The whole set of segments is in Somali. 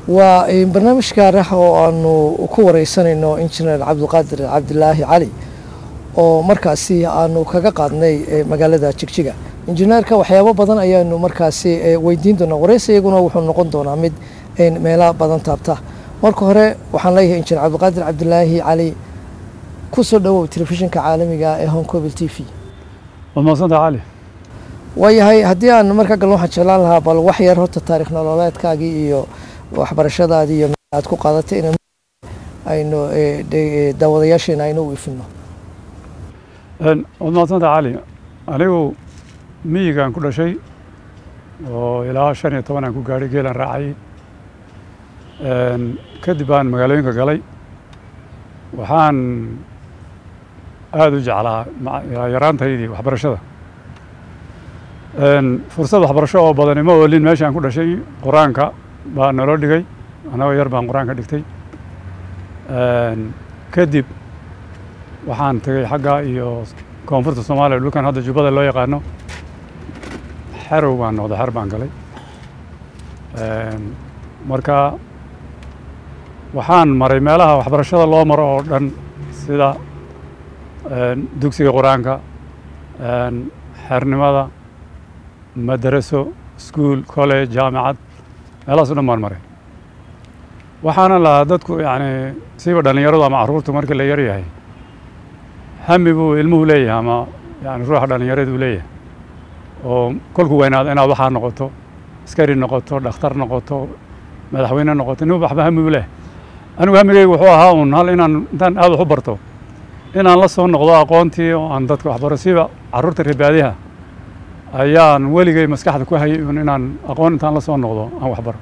waa barnaamij gaar ah oo aanu ku wareysanayno injineer cabdiqaadir cabdilaahi cali oo markaasi aanu kaga qaadnay magaalada jigjiga injineerka waxyaabo badan ayaanu markaasi weydiin doonaa wareysi iyaguna wuxuu noqon doonaa mid meela badan taabta marka hore waxaan leeyahay injineer cabdiqaadir cabdilaahi cali ku soo dhowow telefishinka caalamiga ee honcobil t v waad mahadsanta cali waayahay haddii aan markaa galno waxaan jeclaan lahaa bal wax yar horta taarikh nololeedkaagii iyo waxbarashadaadii iyo aad ku qaadatay in aynu daawadayaasheena aynu u ifino waad mahadsanta cali anigu miyigaan ku dhashay oo ilaa shan iyo toban aan ku gaadhay geelaan raacayay kadib baan magaalooyinka galay waxaan aada u jeclaa yaraantaydii waxbarashada fursad waxbarasho oo badani ma oolin meeshaan ku dhashay qur-aanka baa naloo dhigay annagoo yar baan qur-aanka dhigtay kadib waxaan tegey xagga iyo koonfurta soomaaliya dhulkan hadda jubbada loo yaqaano xerow baan noqday xer baan galay marka waxaan maray meelaha waxbarashada loo maro oo dhan sida dugsiga qur-aanka xernimada madaraso school college jaamacad meelahaas o dhan baan maray waxaana lahaa dadku yani siiba dhallinyaradu ama carruurtu markii la yar yahay hami buu ilmuhu leeyahay ama yani ruuxa dhallinyareed uu leeyahay oo kolku weynaado inaad waxaa noqoto askari noqoto dhakhtar noqoto madaxweyne noqoto nin waxba hami buu leeyahay anigu hamigeygu wuxuu ahaa un hal inaan intaan aad wax u barto inaan la soo noqdo aqoontii oo aan dadka waxbaro siiba carruurta reebaadiha ayaan weligay maskaxda ku hayay un inaan aqoon intaan la soo noqdo aan waxbaro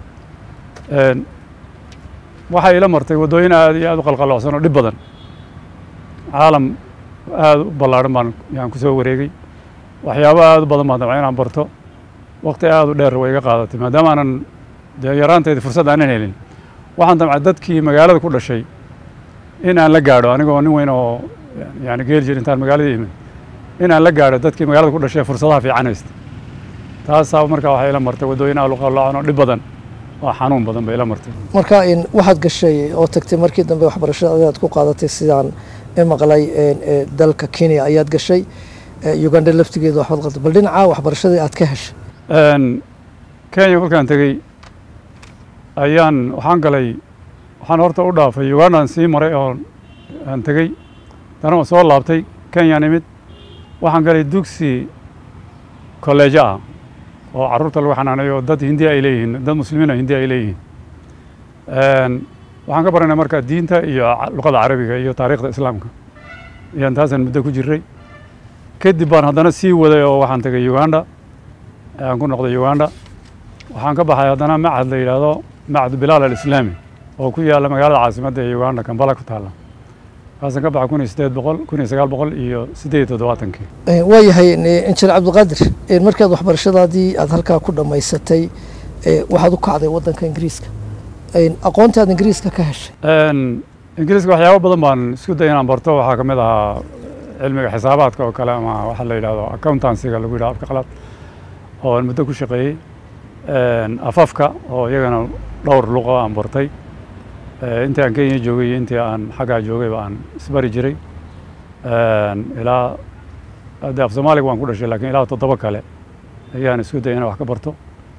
waxay ila martay waddooyin aad iyo aad u qalqaloocsan oo dhib badan caalam aada u ballaarhan baan yaan ku soo wareegay waxyaabo aada u badan baan dabca inaan barto wakti aada u dheer way iga qaadatay maadaama aanan dee yaraanteedii fursad aanan helin waxaan damcay dadkii magaalada ku dhashay in aan la gaadho anigoo nin weyn oo yani geeli jir intaan magaalada imid in aan la gaadho dadkii magaalada ku dhashay fursadaha fiican haysta taasaa markaa waxay ila martay waddooyin aad u qaloocan oo dhib badan oo xanuun badan bay ila martay marka waxaad gashay oo tagtay markii dambe waxbarashada aad ku qaadatay sidaan maqlay dalka kenya ayaad gashay uganda laftigeeda waxbaad qaltay bal dhinaca waxbarashadii aad ka heshay kenya kolkaan tegey ayaan waxaan galay waxaan horta u dhaafay ugandaan sii maray oo aan tegey dana soo laabtay kenyaan imid waxaan galay dugsi kolleejo ah oo carruurta lagu xanaaneeyo dad hindiya ay leeyihiin dad muslimiina hindiya ay leeyihiin waxaan ka baranay marka diinta iyo luqada carabiga iyo taariikhda islaamka ayaan taasaan muddo ku jiray kadib baan haddana sii waday oo waxaan tegay uganda aan ku noqday uganda waxaan ka baxay haddana macad la yidhaahdo macad bilaal alislaami oo ku yaalla magaalada caasimadda ee uganda kambala ku taalla kaasaan ka baxay kun iyo siddeed boqol kun iyo sagaal boqol iyo siddeed iyo toddobaatankii waayahay injineer cabdiqaadir markaad waxbarashadaadii aad halkaa ku dhammaysatay waxaad u kacday waddanka ingiriiska aqoontaad ingiriiska ka heshay ingiriiska waxyaabo badan baan isku day inaan barto waxaa ka mid ahaa cilmiga xisaabaadka oo kale ama waxa la yidhahdo accountancyga lagu yidhahdo afka qalaad oo aan muddo ku shaqeeyey afafka oo iyagana dhowr luqo aan bartay intii aan kenya joogay iyo intii aan xaggaa joogayba aan isbari jiray ilaa de af soomaaliga waan ku dhashay lakin ilaa toddoba kale ayaan isku dayay inaan wax ka barto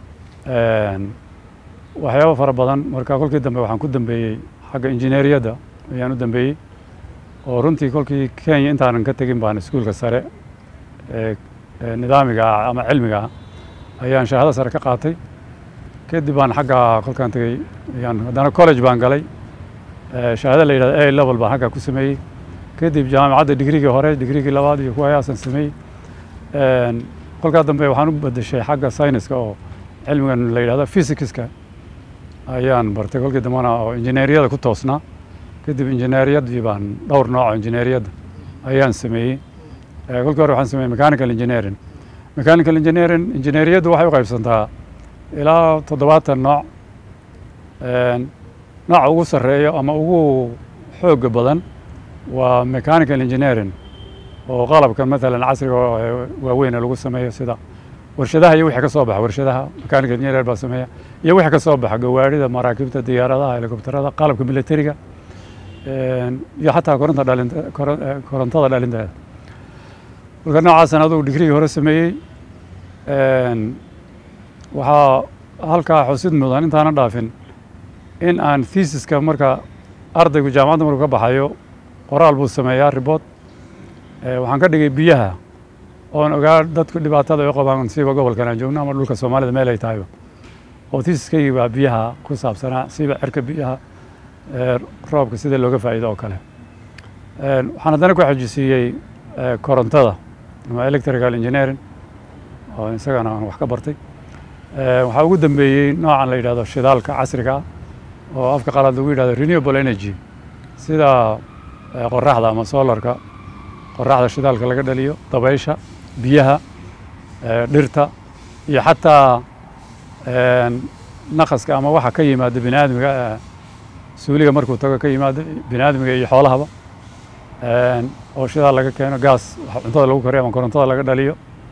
waxyaabo fara badan marka kolkii dambe waxaan ku dambeeyey xagga injineeriyadda ayaan u dambeeyey oo runtii kolkii kenya intaanan ka tegin baan iskuulka sare ee nidaamiga ah ama cilmiga ah ayaan shahaado sare ka qaatay kadib baan xagga kolkaan tegey ayaan haddana college baan galay shahaado la yidhahdo a level baan xagga ku sameeyey kadib jaamacadda digrigii hore digrigii labaad iyo kuwa ayaasan sameeyey kolkaa dambe waxaan u bedeshay xagga sayniska oo cilmigan la yidhahdo physicska ayaan bartay kolkii dambena oo injineeriyada ku toosnaa kadib injineeriyaddii baan dhowr nooc oo injineeriyadda ayaan sameeyey kolkii hore waxaan sameeyey mechanical engineering mechanical engineering injineeriyaddu waxay u qaybsantaa ilaa toddobaatan nooc nooca ugu sarreeya ama ugu xooga badan waa mechanical engineering oo qalabkan matalan casriga waaweyn lagu sameeyo sida warshadaha iyo wixii ka soo baxa warshadaha mechanical engineer baa sameeya iyo wixii ka soo baxa gawaarida maraakiibta diyaaradaha helikobterada qalabka militariga iyo xataa koronta dhalinta korontada dhalinteeda marka noocaasana adugu digrigii hore sameeyey waxaa halkaa xusid mudan intaana dhaafin in aan thesiska marka ardaygu jaamacadda markuu ka baxayo qoraal buu sameeyaa ribood waxaan ka dhigay biyaha oon ogaa dadku dhibaatada ay qabaan siiba gobolkan aan joogno ama dhulka soomaalida meel ay tahayba oo thesiskaygii baa biyaha ku saabsanaa siiba cirka biyaha roobka sida looga faa'iido oo kale waxaan haddana ku xajisiiyey korontada ama electrical engineering oo isagana aan wax ka bartay waxaa ugu dambeeyey noocan la yidhahdo shidaalka casriga ah oo afka qalaad lagu yidhahdo renewable energy sida qoraxda ama solarka qoraxda shidaalka laga dhaliyo dabaysha biyaha dhirta iyo xataa naqaska ama waxa ka yimaada bini aadmiga suuliga markuu tago ka yimaada bini aadmiga iyo xoolahaba oo shidaal laga keeno gaas cuntada lagu kariyo ama korontada laga dhaliyo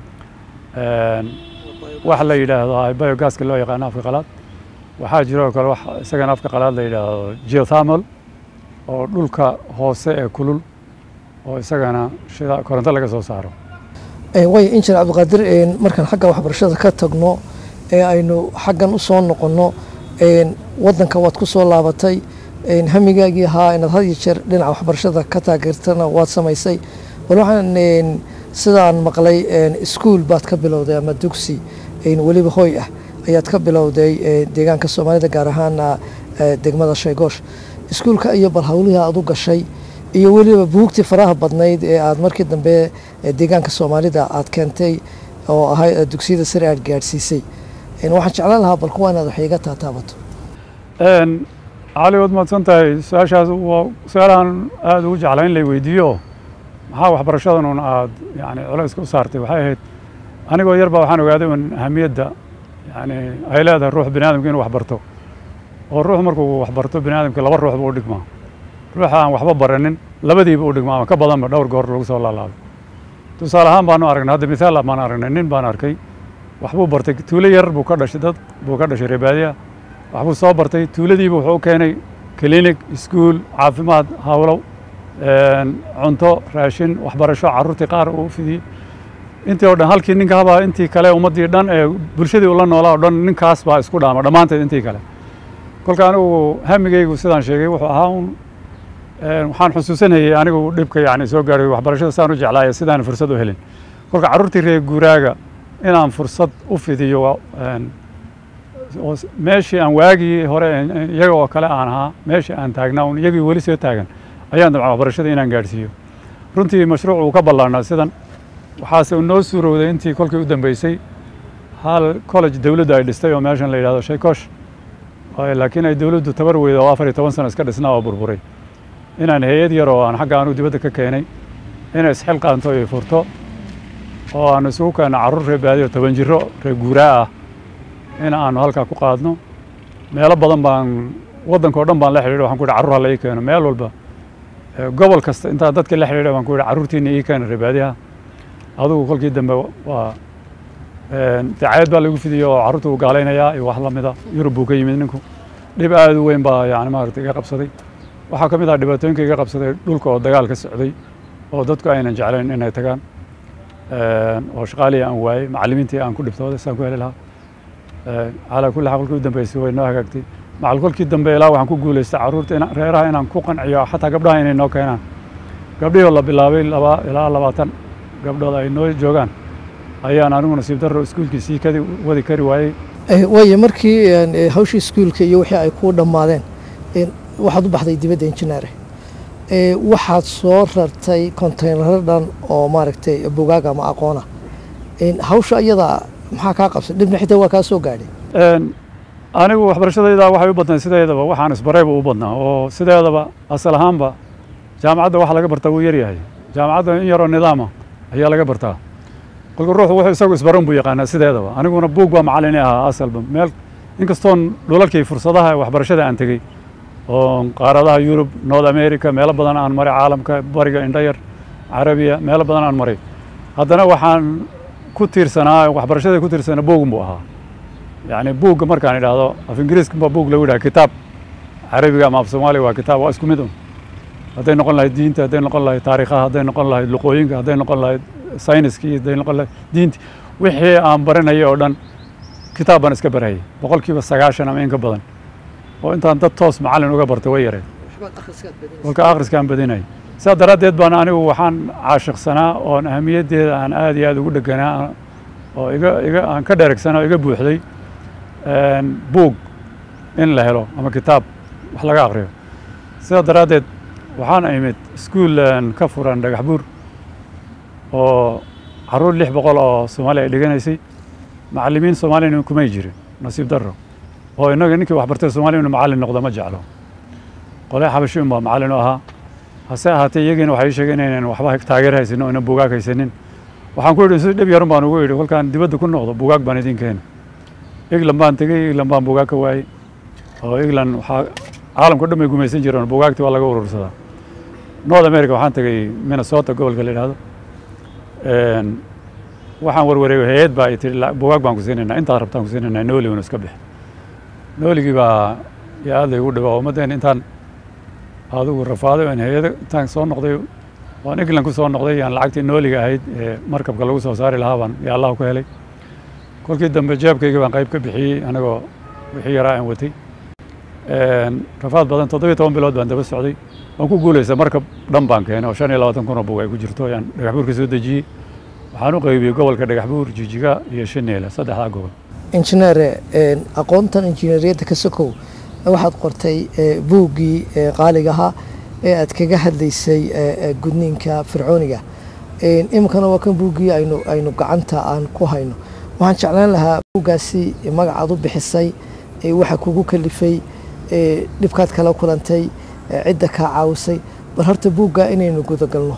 waxa la yidhaahdo biogaska loo yaqaano afka qalaad waxaa jiro oo kale wax isagana afka qalaad la yidhaahdo geothermal oo dhulka hoose ee kulul oo isagana shida koronto laga soo saaro way injineer cabdiqaadir markaan xagga waxbarashada ka tagno ee aynu xaggan u soo noqonno waddanka waad ku soo laabatay hamigaagii ahaa inaad had iyo jeer dhinaca waxbarashada ka taageertana waad samaysay bal waxaan sidaan maqlay iskuol baad ka bilowday ama dugsi weliba hoy ah ayaad ka bilowday deegaanka soomaalida gaar ahaana degmada shaygoosh iskuulka iyo bal hawlihii aad u gashay iyo weliba buugtii faraha badnayd ee aad markii dambe deegaanka soomaalida aad keentay oo ahay dugsiyada sare aad gaadhsiisay waxaan jeclaan lahaa bal kuwa inaad wax iga taataabato cali waad mahadsan tahay su-aashaas waa su-aalahan aada ugu jeclaa in lay weydiiyo maxaa waxbarashadan un aad yani culayska u saartay waxay ahayd anigoo yar baa waxaan ogaaday un ahamiyadda yani ay leedahay ruux bini aadamka inuu waxbarto oo ruux markuu waxbarto bini aadamka laba ruux buu u dhigmaa ruuxa aan waxba baranin labadiiba u dhigmaa ama ka badanba dhowr goor lagu soo laalaabay tusaale ahaan baanu aragnay hadda mithaal baan aragnay nin baan arkay waxbuu bartay tuulo yar buu ka dhashay dad buu ka dhashay reebaadiya waxbuu soo bartay tuuladiiba wuxuu u keenay clinic iskuul caafimaad hawlow cunto raashin waxbarasho carruurtii qaar uu fidiyey intii oo dhan halkii ninka habaa intii kale ummaddii dhan ee bulshadii ula noolaa o dhan ninkaas baa isku dhaama dhammaanteed intii kale kolka anigu hamigaygu sidaan sheegay wuxuu ahaa un waxaan xusuusanayay anigu dhibka yani soo gaaray waxbarashada saan u jeclaaya sidaan fursad u helin kolka carruurtii reer guuraaga inaan fursad u fidiyo meeshii aan waagii hore iyaga oo kale aan ahaa meeshii aan taagnaa un iyagii weli soo taagan ayaan dabca waxbarashada inaan gaadhsiiyo runtii mashruuc uu ka ballaarnaa sidan waxaase noo suurowday intii kolkii u dambeysay hal college dowladdu ay dhistay oo meeshan la yidhahdo shaykoosh laakiin ay dowladdu tabar weyda oo afar iyo toban sano iska dhisnaa oo burburay inaan hay-ad yar oo aan xagga anugu dibadda ka keenay inay isxilqaanto iyo furto oo aanu isugu keenno carruur reer baadiyo toban jiro reer guuraa ah in aanu halkaa ku qaadno meelo badan baan waddanka o dhan baan la xidhiidha waxan ku yidhi carruur hala ii keeno meel walba gobol kasta intaa dadka la xidhiidha baan ku yidhi carruurtiina ii keena reer baadiyaha adugu kolkii dambe waa dacaayad baa lagu fidiyey oo carruurta uu gaalaynayaa iyo wax lamida yurub buu ka yimid ninku dhib aada u weyn baa yani maaragtay iga qabsaday waxaa ka mid ah dhibaatooyinka iga qabsaday dhulka oo dagaal ka socday oo dadku aynan jeclayn inay tagaan oo shaqaalihii aan waayey macallimiintii aan ku dhibtooday saan ku heli lahaa calaa kulli xaal kolkii u dambeysay way noo hagaagtay macal kolkii dambe ilaa waxaan ku guulaystay carruurta reeraha inaan ku qanciyo xataa gabdhaha inay noo keenaan gabdhihii oo la bilaabay laba ilaa labaatan gabdhood ay noo joogaan ayaan anigu nasiib darro iskuulkii sii kadi wadi kari waayey waayo markii hawshii iskuulka iyo wixii ay ku dhammaadeen waxaad u baxday dibadda injineere waxaad soo rartay kontaynaro dhan oo maaragtay bugaag ama aqoona hawsha iyada maxaa kaa qabsay dhibna xitaa waa kaa soo gaadhay anigu waxbarashadayda waxay u badnayd sideedaba waxaan isbarayba u badnaa oo sideedaba asal ahaanba jaamacadda waxa laga bartaa wuu yaryahay jaamacadda in yaroo nidaama ayaa laga bartaa kolka ruuxu wuxuu isagu isbaran buu yaqaanaa sideedaba aniguna buug baa macallin ahaa asalba meel inkastoon dhulalkii fursadaha waxbarashada aan tegey oo qaaradaha yurub north america meelo badan aan maray caalamka bariga indhayar carabiya meelo badan aan maray haddana waxaan ku tiirsanaa waxbarashada ku tiirsanaa buugun buu ahaa yacni buugga markaan idhaahdo af ingiriiska baa buug lagu yidhaha kitaab carabiga ama af soomaaliga waa kitaab waa isku mid un hadday noqon lahayd diinta hadday noqon lahayd taariikhaha hadday noqon lahayd luqooyinka hadday noqon lahayd sayniskii hadday noqon lahayd diinti wixii aan baranayay oo dhan kitaab baan iska barayay boqolkiiba sagaashan ama in ka badan oo intaan dad toos macallin uga bartay way yareed kolka akhriskaan badinay sidaa daraaddeed baan anigu waxaan caashiqsanaa oon ahamiyaddeeda aan aad iyo aad ugu dheganaa oo iga iga aan ka dheregsanaa oo iga buuxday buug in la helo ama kitaab wax laga akhriyo sidaa daraaddeed waxaan imid iskuul ka furan dhagax buur oo carruur lix boqol oo soomaali ay dhiganaysay macallimiin soomaaliyana kumay jirin nasiib darro oo innaga ninkii wax bartay soomaaliya inu macallin noqdo ma jeclo qole xabashi un baa macallin u ahaa hase ahaatee iyagiina waxay sheegeen inaynan waxba taageer haysanin oo inan buugaag haysanin waxaan ku yidhi si dhib yarun baan ugu yidhi kolkaan dibadda ku noqdo buugaag baan idin keeni england baan tegey england baan buugaag ka waayey oo england waxaa caalamka dhan bay gumaysan jireen buugaagtii waa laga urursadaa north america waxaan tegey minnesota gobolka la yidhahdo waxaan warwareegay hay-ad baa ay tihi buugaag baan ku siinaynaa intaad rabtaan ku siinaynaa nooli unu iska bix nooligii baa yaa aad laygu dhibaa ummaddeen intaan adigu rafaaday aan hay-ada intaan soo noqday waan england ku soo noqday aan lacagtii nooliga ahayd ee markabka lagu soo saari lahaa baan yaa allahu ka helay kolkii dambe jeebkayga baan qayb ka bixiyey anagoo wixii yaraa aan watay rafaad badan toddobiyo toban bilood baan daba socday waan ku guulaysa markab dhan baan keenay oo shan iyo labaatan kun oo bug ay ku jirto ayaan dhagax buur ka soo dejiyey waxaan u qaybiyey gobolka dhagax buur jijiga iyo shaneela saddexdaa gobol injineere aqoontan injineeriyadda ka sokow waxaad qortay buuggii qaaliga ahaa ee aad kaga hadlaysay gudniinka fircooniga iminkana waa kan buuggii aynu aynu gacanta aan ku hayno waxaan jeclaan lahaa buuggaasi magacaad u bixisay waxa kugu kalifay dhibkaad kala kulantay cidda kaa caawisay bal horta buugga inaynu gudagalno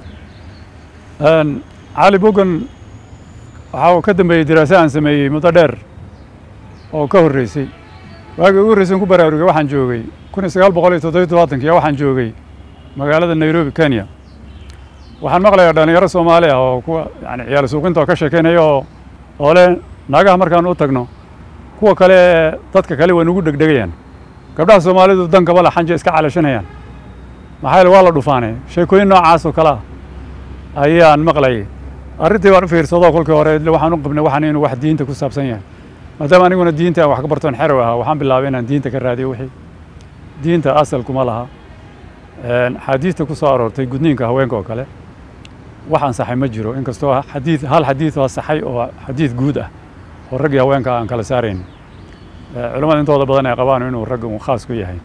cali buuggan waxaa uu ka dambeeyey diraase aan sameeyey muddo dheer oo ka horreysay waagii ugu horreysay ku baraarugay waxaan joogay kun iyo sagaal boqol iyo toddobiyo toddobaatankiya waxaan joogay magaalada nairobi kenya waxaan maqlayaa dhalinyaro soomaali ah oo kuwa yani ciyaal suuqinta oo ka sheekeynaya oo oo le naagaha markaan u tagno kuwa kale ee dadka kale way nugu dhegdhegayaan gabdhaha soomaalidu dan kabala xanja iska calashanayaan maxaa yeele waa la dhufaanay sheekooyin noocaas oo kale ah ayaan maqlayay arrintii baan u fiirsadoo kolkii hore waxaan u qabnay waxaan inuu wax diinta ku saabsan yahay maadaama aniguna diinta aan wax ka bartoon xerow ahaa waxaan bilaabay inaan diinta ka raadiyo wixii diinta asal kuma laha xaadiista ku soo aroortay gudniinka haweenka oo kale wax ansaxay ma jiro inkastoo xadiid hal xadiid oo saxay oo xadiid guud ah oo rag iyo haweenka aan kala saarayn culamada intooda badan ay qabaan inuu ragga uu khaas ku yahay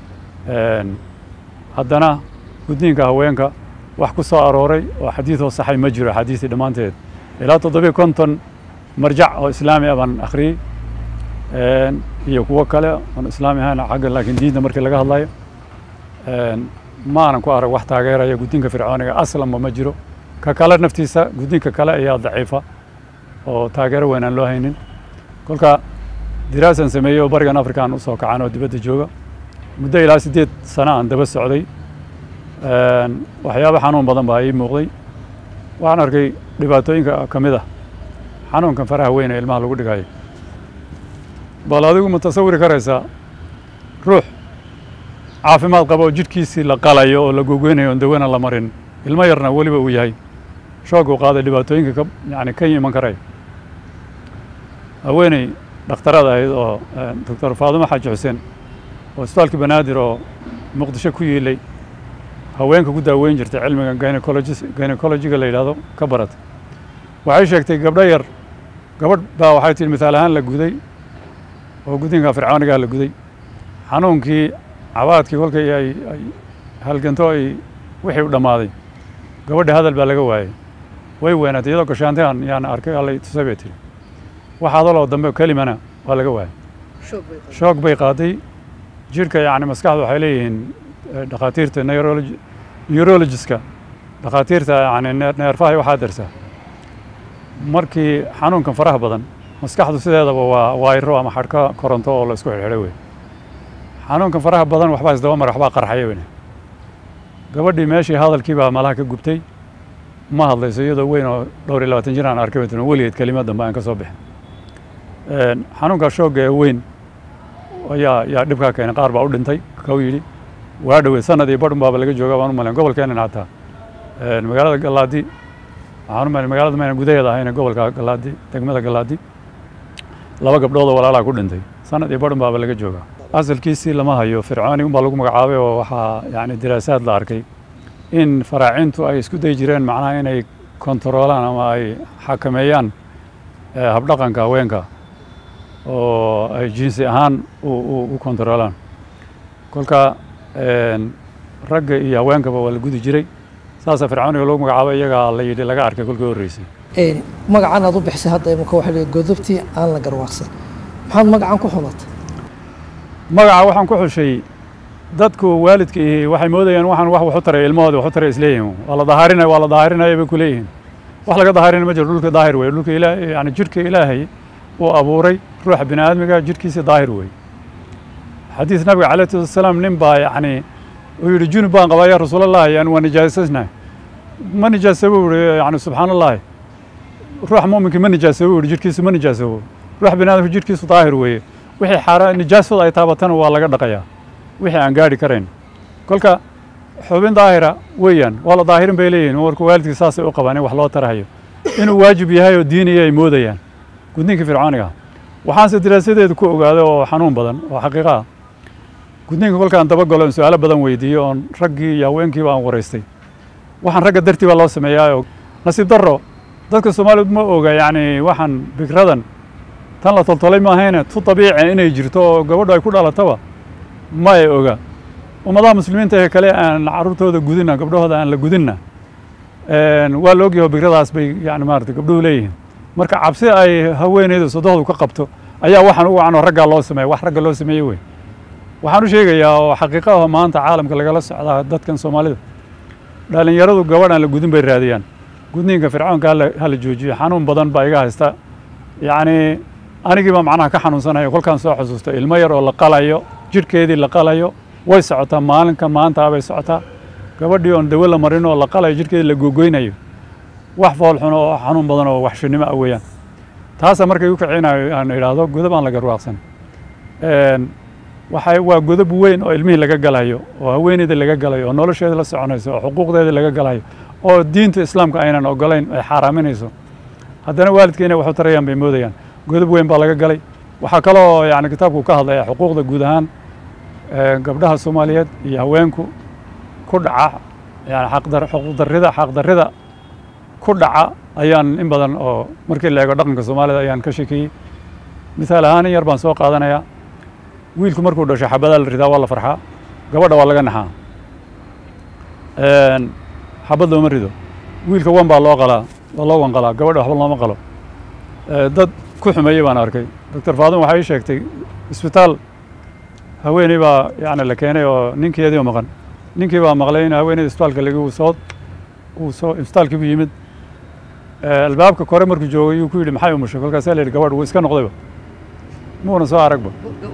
haddana gudniinka haweenka wax ku soo arooray oo xadiidoo saxay ma jiro xadiistii dhammaanteed ilaa toddobiyo konton marjac oo islaami ah baan akhriyey iyo kuwo kale oon islaami ahayn xagga laakiin diinta markii laga hadlayo maanan ku arag wax taageeraya gudniinka fircooniga aslanba ma jiro ka kale naftiisa gudniinka kale ayaa daciifa oo taageero weyn aan loo haynin kolka diraasan sameeyey oo barigan afrikaan u soo kacan oo dibadda jooga muddo ilaa siddeed sano aan daba socday waxyaaba xanuun badan baa ii muuqday waxaan arkay dhibaatooyinka ka mid ah xanuunkan faraha weyn ee ilmaha lagu dhigayo bal adigu ma tasawiri karaysaa ruux caafimaad qaba oo jidhkiisii la qalayo oo la gogoynayo oon dawana la marin ilmo yarna weliba uu yahay shoog uu qaaday dhibaatooyinka ka yani ka iman karay haweeney dhakhtarada ahayd oo doctor faadumo xaaji xuseen oo isbitaalkii banaadir oo muqdisho ku yiilay haweenka ku daaweyn jirtay cilmiga gynecologis gynecologiga la yidhahdo ka baratay waxay sheegtay gabdho yar gabadh baa waxay tihi mithaal ahaan la guday oo gudinka fircoonigaa la guday xanuunkii cabaadkii kolkay ay ay halganto ay wixii u dhammaaday gabadha hadal baa laga waayey way weynaatay iyadoo gashaantaan yaan arkay allay tusay bay tihi wax hadaloo dambe kelimana waa laga waayey shoog bay qaaday jidhka yacni maskaxda waxay leeyihiin dhakhaatiirta neurologi neurologiska dhakhaatiirta yani neerfaha waxaa darsaa markii xanuunkan faraha badan maskaxdu sideedaba waa waayro ama xadhka koronto oo la isku xidhxidhay wey xanuunkan faraha badan waxbaa isdaba mara waxbaa qarxaya weyne gabadhii meeshii hadalkii baa malaha ka gubtay ma hadlayso iyadoo weyn oo dhowr iyo labaatan jir aan arkay bay tiri weligeed kelimad dambe aan ka soo bixin xanuunka shoogga ee weyn ayaa yaa dhibkaa keenay qaar baa u dhintay kau yidhi waa dhoweed sanad iyo badhun baaba laga jooga baan u malayn gobolkeenan hataa magaalada galaadi waxaan u malayn magaalada mayna gudaheeda ahayna gobolka galaadi degmada galaadi laba gabdhood oo walaalaa ku dhintay sanad iyo badhun baaba laga jooga asalkiisii lama hayo fircooni unbaa lagu magacaabay oo waxaa yani diraasaad la arkay in faraacintu ay isku dayi jireen macnaha inay kontaroolaan ama ay xakameeyaan habdhaqanka haweenka oo ay jinsi ahaan u kontaroolaan kolka ragga iyo haweenkaba waa la gudi jiray saasa fircooniga lagu magacaabay iyagaa la yidhi laga arkay kolkii horreysay magacan aad u bixisay hadda imika waxa la godobtii aan la garwaaqsan maxaad magacan ku xulatay magaca waxaan ku xushay dadku waalidka ihi waxay moodayaan waxaan wax waxu taray ilmahooda waxu taray isleeyihin waa la dahaarinaya waa la dahaarinaya bay ku leeyihiin wax laga dahaarinaya ma jiro dhulka daahir wey dhulka ilaa yani jidhka ilaahay uu abuuray ruuxa bini aadmiga jidhkiisa daahir wey xadiis nabiga calayhi salatu wasalaam nin baa yacni uu yidhi junub baan qabaa yaa rasuulallahi yani waa nijaasasnahay ma nijaasabo yihi yani subxaan allahi ruuxa muuminkii ma nijaasabo yihi jidhkiisu ma nijaasabo ruuxa bini aadamka jidhkiisu daahir weeye wixii xaara nijaasada ay taabatana waa laga dhaqayaa wixii aan gaadhi karayn kolka xubin daahira weeyaan waa la daahirin bay leeyihin marka waalidkii saasay u qabaan in wax loo tarahayo inuu waajib yahay oo diiniya ay moodayaan gudniinka fircooniga waxaanse diraasadeedu ku ogaaday oo xanuun badan oo xaqiiqa ah gudniinka kolkaan dabagalo on su-aalo badan weydiiyo oon raggii iyo haweenkiiba aan waraystay waxaan ragga dartii baa loo sameeyaa nasiib darro dadka soomaaliyeed ma oga yacni waxaan bikradan tan la toltolay maahayne tu dabiici inay jirto oo gabadhu ay ku dhalataba ma ay oga ummadaha muslimiinta ee kale aan carruurtooda gudinna gabdhahooda aan la gudinna waa la ogyaho bikradaas bay yani maarata gabdhuhu leeyihiin marka cabsi ay haweeneyda sodohdu ka qabto ayaa waxaan u wacan oo raggaa loo sameeya wax ragga loo sameeye wey waxaan u sheegayaa oo xaqiiqa ah maanta caalamka lagala socdaa dadkan soomaalida dhalinyaradu gabadh aan la gudin bay raadiyaan gudniinka fircoonka hala joojiyo xanuun badan baa iga haysta yacni anigii baa macnaha ka xanuunsanayo kolkaan soo xusuusto ilmo yar oo la qalayo jidhkeedii la qalayo way socotaa maalinkan maanta bay socotaa gabadhii oon dawo la marin oo la qalayo jidhkeedii la googoynayo wax foolxun oo xanuun badan oo waxshinimo ah weeyaan taasa markay u kicinayo aan idhaahdo godab aan la garwaaqsan waxay waa godob weyn oo ilmihii laga galayo oo haweeneyda laga galayo oo nolosheeda la soconayso oo xuquuqdeeda laga galayo oo diinta islaamka aynan ogolayn ay xaaraaminayso haddana waalidka inay waxu tarayaan bay moodayaan godob weyn baa laga galay waxaa kaloo yani kitaabku ka hadlaya xuquuqda guud ahaan gabdhaha soomaaliyeed iyo haweenku ku dhaca yani xaqdar xuquuqdarrida xaqdarrida ku dhaca ayaan in badan oo markii la eego dhaqanka soomaalida ayaan ka sheekeeyey mithaal ahaan in yar baan soo qaadanayaa wiilku markuu dhasho xabadaa la ridaa waa la farxaa gabadha waa laga naxaa xabad looma rido wiilka wan baa loo qalaa waa loo wanqalaa gabadha waxba looma qalo dad ku xumeeyey baan arkay doctor faadum waxay ii sheegtay isbitaal haweeney baa yani la keenay oo ninkeedii oo maqan ninkii baa maqlay in haweeneyda isbitaalka lagi uu soo uu soo isbitaalkii buu yimid albaabka kore markuu joogay yuu ku yidhi maxay umushay kolkaasaa la yidhi gabadh wuu iska noqdayba muuna soo aragba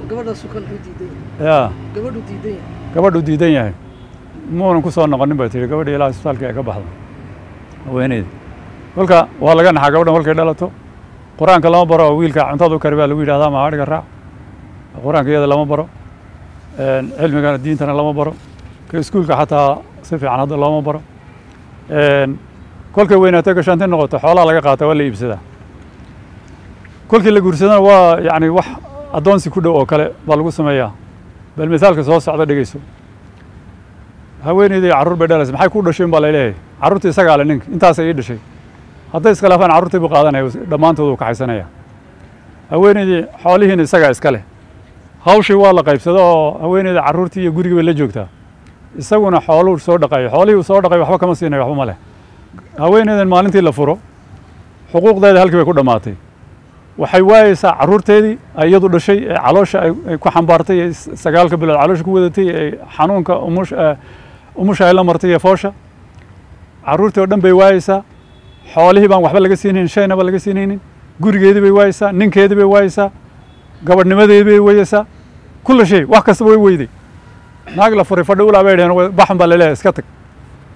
ya gabadhu diidan yahay gabadhuu diidan yahay muunan ku soo noqonin bay tihi gabadhii ilaa isbitaalka ay ka baxdo haweeneyda kolka waa laga naxaa gabadhan kolkay dhalato qur-aanka lama baro oo wiilka cuntada u kari baa lagu yidhahdaa ma adhiga raac qur-aanka iyada lama baro cilmigana diintana lama baro ka iskuulka xataa si fiican hadda looma baro kolkay weynaatay gashaanti noqoto xoolaha laga qaata waa la iibsadaa kolkii la guursadana waa yani wax addoonsi ku dhow oo kale baa lagu sameeyaa bal misaalka soo socda dhegeyso haweeneydii carruur bay dhalaysa maxay ku dhashay baa laleeyahay carruurtii isagaa le ninka intaasay ii dhashay hadday iskhilaafaan carruurtii buu qaadanaya dhammaantood uu kaxaysanaya haweeneydii xoolihiina isagaa iska leh hawshii waa la qaybsado oo haweeneyda carruurtii iyo gurigii bay la joogtaa isaguna xooluu soo dhaqayo xoolihii uu soo dhaqay waxba kama siinayo waxba ma leh haweeneydan maalintii la furo xuquuqdeeda halkii bay ku dhammaatay waxay waayeysaa carruurteedii ay iyadu dhashay ee caloosha ay ku xambaartay ee sagaalka bilood caloosha ku wadatay ee xanuunka umush umusha ay la martay iyo foosha carruurtii oo dhan bay waayeysaa xoolihii baan waxba laga siinaynin shaynaba laga siinaynin gurigeedii bay waayeysaa ninkeedii bay waayeysaa gabadhnimadeedii bay weyeysaa kulla shay wax kastaba way weyday naag la furay fadhi ulaa bay dhaheen baxan baa laleeyahay iska tag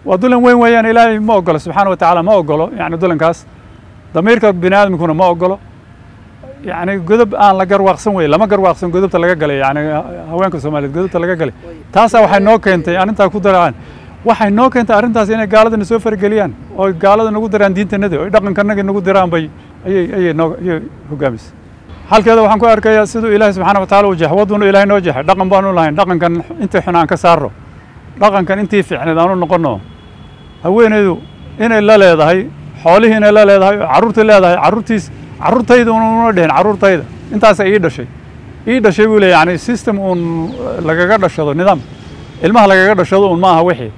waa dulan weyn weeyaan ilaahay ma ogolo subxaana wa tacaala ma ogolo yani dulankaas damiirka bini aadamkuna ma ogolo yani godob aan la garwaaqsan wey lama garwaaqsan godobta laga galay yani haweenka soomaaliyeed godobta laga galay taasaa waxay noo keentay arrintaa ku daraan waxay noo keentay arrintaas inay gaaladana soo farageliyaan oo gaalada nagu diraan diintanadii oo dhaqankanagii nagu diraan bay ayay ayay noo ayay hogaamisay halkeeda waxaan ku arkayaa siduu ilaahay subxaana wa tacaala u jeex waduna ilaahay noo jeexay dhaqan baanu lahayn dhaqankan intii xun aan ka saarno dhaqankan intii fiicneed aanu noqonno haweeneydu inay la leedahay xoolihii inay la leedahay oo carruurtii leedahay carruurtiis carruurtayda una dhihin carruurtayda intaasa ii dhashay ii dhashay buu leey yani system uun lagaga dhashado nidaam ilmaha lagaga dhashado un maaha wixii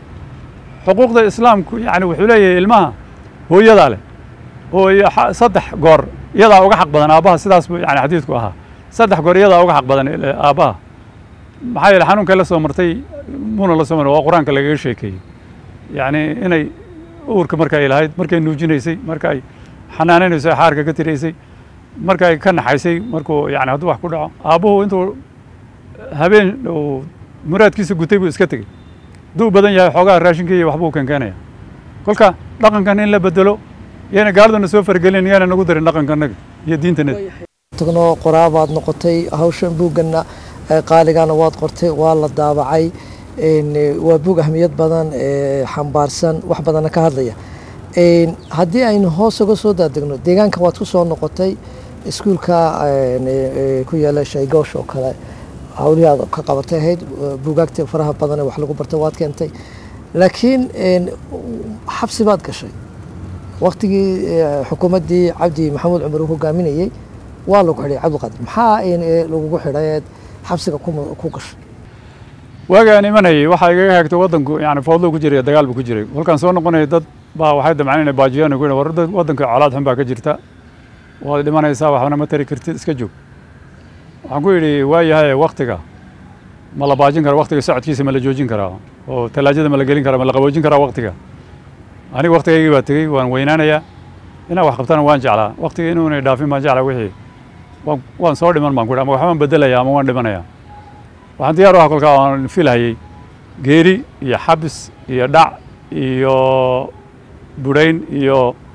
xuquuqda islaamku yani wuxuu leeyahay ilmaha hooyadaa leh oo saddex goor iyadaa uga xaq badan aabbaha sidaas buu yani xadiidku ahaa saddex goor iyadaa uga xaq badan aabbaha maxaa yeele xanuunkay la soo martay muuna la soo maray waa qur-aanka lagaga sheekeeyey yani inay uurka marka ay lahayd markay nuujinaysay marka ay xanaanaynaysay xaarka ka tiraysay marka ay ka naxaysay markuu yani hadduu wax ku dhaco aabbuhu intuu habeen uu muraadkiisa gutay buu iska tegey hadduu badan yahay xoogaha raashinka iyo waxbuu keenkeenaya kolka dhaqankan in la bedelo yana gaaladana soo fargelin yana nagu darin dhaqankanaga iyo diintanaga tagno qoraabaad noqotay hawshan buugganna qaaligana waad qortay waa la daabacay waa buug ahmiyad badan xambaarsan wax badanna ka hadlaya haddii aynu hoos uga soo daadegno deegaanka waad ku soo noqotay iskuulka ku yaala shaygoosh oo kale hawlihii aad ka qabatay ahayd buugaagta faraha badan ee wax lagu bartay waad keentay laakiin xabsi baad gashay waktigii xukuumaddii cabdi maxamuud cumar uu hogaaminayey waa lagu xidhay cabdiqaadir maxaa lagugu xidhay xabsiga ku gashay waaga aan imanayay waxaa igaga hagtay waddanku yani foodlo ku jiray dagaal buu ku jiray kolkaan soo noqonaya dad baa waxay damceen inay baajiyaan ku war waddanka colaad xun baa ka jirta waad dhimanaysaa waxbana ma tari kartid iska joog waxaan ku yidhi waa yahay waktiga ma la baajin kara waktiga socodkiisa ma la joojin karaa oo talaajada ma la gelin karaa ma la qaboojin karaa waktiga aniga waktigaygii baa tegey waan weynaanayaa inaan wax qabtana waan jeclaa waktiga inuunay dhaafin baan jeclaa wixii waan soo dhiman baan ku ama waxbaan bedelaya ama waan dhimanayaa waxaan diyaar u aha kolkaa aan filhayey geeri iyo xabis iyo dhac iyo budhayn iyo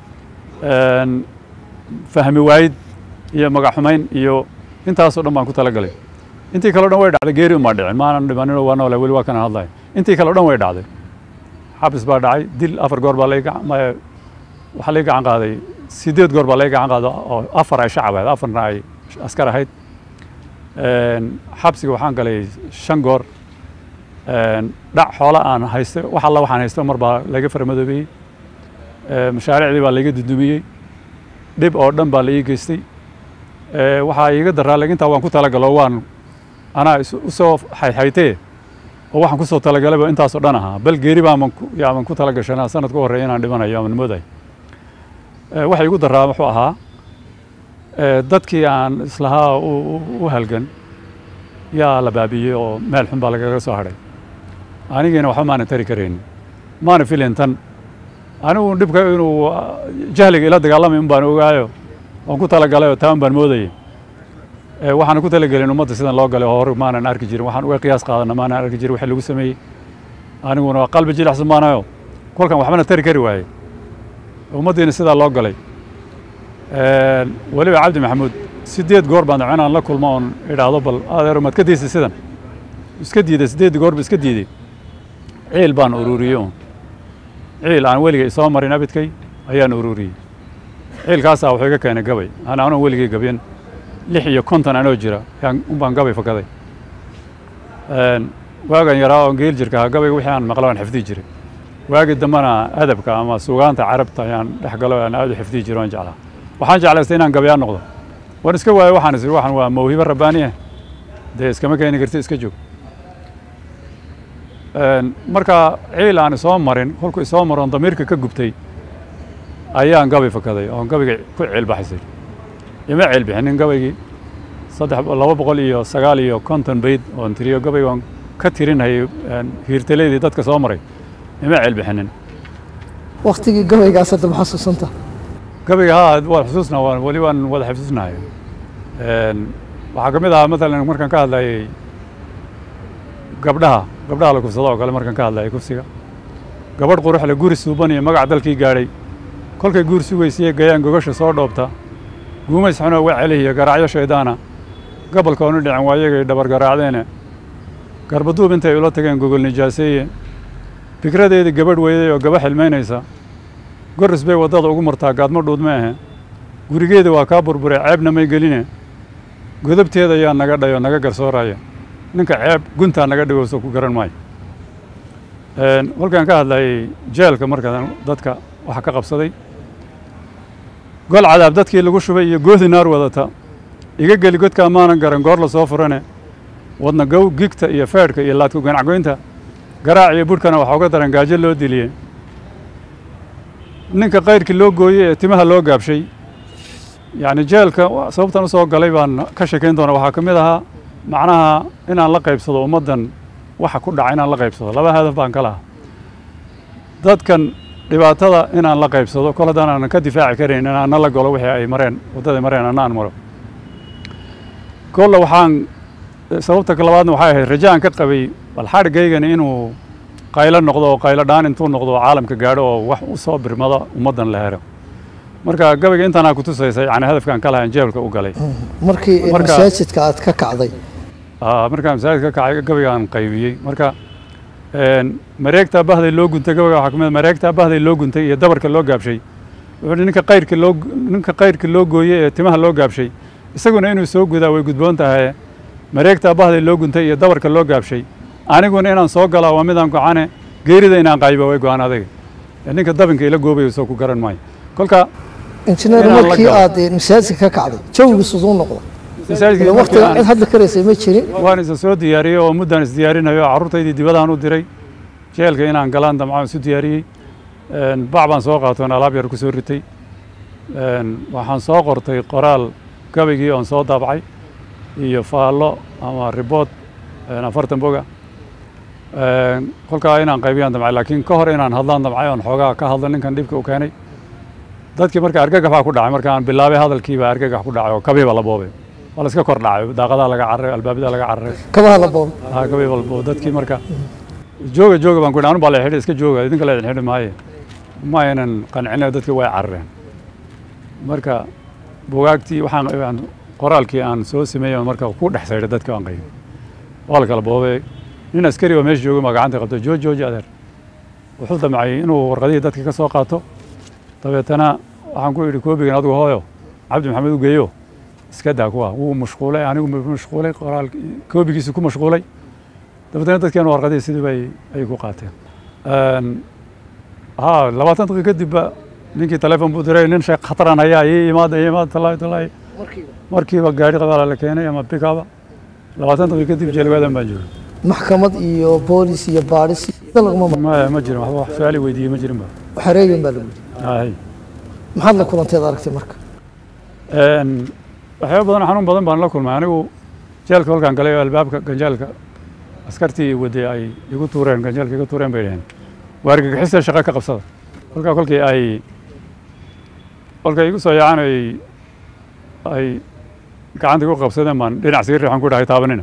fahmi waayid iyo magac xumayn iyo intaasoo dhan baan ku tala galay intii kale o dhan way dhacday geeri umaa dhicin maanan dhimaninoo waa noole weli waa kana hadlaya intii kale o dhan way dhacday xabis baa dhacay dil afar goor baa waxaa lay gacan qaaday sideed goor baa lay gacan qaaday oo afar ay shacab ahayd afarna ay askar ahayd xabsiga waxaan galay shan goor dhac xoola aan haysto wax alla waxaan haysto mar baa laga farmadoobeeyey mashaariicdii baa laiga dudumiyey dhib oo dhan baa la ii geystay waxaa iiga daraa lagintaa waan ku talagalo waan anaa usoo xayxaytee oo waxaan kusoo talagalayba intaasoo dhan ahaa bal geeri baaman yaaban ku tala gashanaa sanad ka horreeya inaan dhimanayo aman mooday waxa igu daraa wuxuu ahaa dadkii aan islahaa u halgan yaa la baabiyey oo meel xun baa lagaga soo hadhay anigiina waxba maana tari karaynin maana filin tan anigu dhibka inuu jahliga ila dagaalamay un baan ogaayo waan ku talagalay oo taan baan moodayay waxaana ku talagelin ummadda sidan loo galay oo hore maanan arki jirin waxaan uga qiyaas qaadana maanan arki jirin wixii lagu sameeyey aniguna waa qalbi jilicsan maanayo kolkan waxbana tari kari waayey ummaddiina sidaa loo galay weliba cabdi maxamuud sideed goor baan inaan la kulmo oon idhaahdo bal adeero maad ka diisay sidan iska diiday sideed goor ba iska diiday ciil baan ururiyey un ciil aan weligay soo marin abidkay ayaan ururiyey ciilkaasaa wuxuu iga keenay gabay aan anoo weligay gabyan lix iyo konton anoo jira unbaan gabay fakaday waagan yaraa oon geel jirka ahaa gabayga wixii aan maqla aan xifdiyi jiray waagii dambena adabka ama sugaanta carabta ayaan dhex galo aan aad u xifdiyi jiro aan jeclaa waxaan jeclaystay inaan gabayaan noqdo waan iska waayo waxaan is waxaan waa mawhibo rabbaani ah dee iskama keeni karti iska joog marka ciil aan isoo marin kolku isoo maroon damiirka ka gubtay ayaan gabay fakaday oon gabayga ku ciil baxaysay ima ciil bixinin gabaygii saddex laba boqol iyo sagaal iyo konton bayd oon tiriyo gabayga oon ka tirinayay hiirtaleydii dadka soo maray ima ciil bixinin waktigii gabaygaas hadda ma xasuusanta gabayga haa waan xusuusnaa waan weli waan wada xasuusnahay waxaa ka mid ahaa matalan markaan ka hadlayay gabdhaha gabdhaha la kufsado oo kale markaan ka hadlayay kufsiga gabadh quruxle guri suuban iyo magac dalkii gaadhay kolkay guur sugaysiiye gayaan gogasha soo dhoobta guumays xunoo wa celihiya garaacyo shayddaana gobolka onu dhicin waayagay dhabar garaacdeene garbaduub intay ula tageen gogol nijaaseeye fikradeedii gabadh weyday oo gaba xilmaynaysa goris bay waddada ugu martaa gaadmo dhuudma ahe gurigeeda waa kaa burburay ceebna may geline godabteeda ayaa naga dhayo naga garsooraya ninka ceeb guntaa naga dhigowso ku garan maayo kolkaan ka hadlayay jeelka markaan dadka waxa ka qabsaday gol cadaab dadkii lagu shubay iyo goodi naar wadata iga geli godkaa maanan garan goor la soo furane wadna gow gigta iyo feedhka iyo laadku ganacgoynta garaac iyo budhkana waxaa uga daran gaajo loo diliyey ninka kayrkii loo gooyey ee timaha loo gaabshay yacni jeelka sababtan u soo galay baan ka sheekayn doona waxaa ka mid ahaa macnaha inaan la qaybsado ummaddan waxa ku dhaca inaan la qaybsado laba hadaf baan ka lahaa dadkan dhibaatada inaan la qaybsado kol haddaan aanan ka difaaci karayn inaan na la galo wixii ay mareen waddaday mareen anna aan maro kolle waxaan sababta labaadna waxay ahayd rajaan ka qabay bal xadhigaygani inuu qaylo noqdo oo qaylo dhaan intuu noqdo oo caalamka gaadho oo wax u soo birmado ummaddan la helo marka gabayga intaanaa ku tusaysa yani hadafkaan ka lahayn jeelka u galay markii masaajidka aad ka kacday markaa masaajidka ka kacay gabaygaan qaybiyey marka mareegtaa bahday loo guntay gabayga waxaa kamid mareegtaa bahday loo guntay iyo dabarka loo gaabshay wuxuu ninka qayrka loo ninka qayrka loo gooyey ee timaha loo gaabshay isaguna inuu soo gudaa way gudboon tahay mareegtaa bahday loo guntay iyo dabarka loo gaabshay aniguna inaan soo galaa waa midaan gocane geerida inaan qayba way go-aan adayga ninka dabinka ila goobayo soo ku garan maayo kolka injineer markii aad masaajidka ka kacday jawigu siduu noqda waqtiga cid hadli karaysay ma jirin waan isa soo diyaariyey oo muddaan isdiyaarinayo carruurtaydii dibadaan u diray jeelka inaan galaan damcaan isu diyaariyey bac baan soo qaatoon alaab yar ku soo ritay waxaan soo qortay qoraal gabaygii oon soo daabacay iyo faallo ama ribood afartan boga kolkaa inaan qaybiyaan damcay laakiin ka hor inaan hadlaan damcay oon xoogaa ka hadlo ninkan dhibka u keenay dadkii marka argagax baa ku dhacay marka aan bilaabay hadalkiibaa argagax ku dhacay oo kabiiba la boobay waa la iska kor dhacay daaqadaa laga cararay albaabadaa laga cararay kabaha la boobay ha kabiiba la boobay dadkii marka jooga jooga baan ku yidhi anu baa la xidhi iska jooga idinka la idin xidhi maaye ma aynan qancinayo dadkii way carareen marka bugaagtii waxaan qoraalkii aan soo sameeyey marka ku dhex saydhay dadkii aan qaybay waa la kala boobay nin askari oo meesha joogay baa gacanta qabtay jooj jooji adeer wuxuu damcay inuu warqadihii dadka ka soo qaato dabeetana waxaan ku idhi koobigan adigu hooyo cabdi maxamed u geeyo iska daa kuwa wuu mashquulay anigu mashquulay qoraal koobigiisi ku mashquulay dabeetana dadkeenu warqadihii sidii bay ay ku qaateen ha labaatan daqiiqa kadibba ninkii teleefon buu diray nin sheekh khataran hayaa ii imaada ii imaada talaahi talaahi markiiba gaari qabaala la keenay ama pikaba labaatan daqiiqa kadib jeelgaadan baan joogay maxkamad iyo boolis iyo baadhis laguma maya ma jirin waxba wax su-aali weydiiyey ma jirin ba xareegan baa lagu yidhi hay maxaad la kulanteed aragtay marka waxyaaba badan xanuun badan baan la kulmay anigu jeelka kolkaan galay oo albaabka ganjaalka askartii waday ay igu tuureen ganjaalka igu tuureen bay dhaheen waa argagixista shaqo ka qabsada kolkaa kolkii ay kolkay igu soo yaacaan ay ay gacanta igu qabsadeen baan dhinac sii riixan ku dhahay taabanina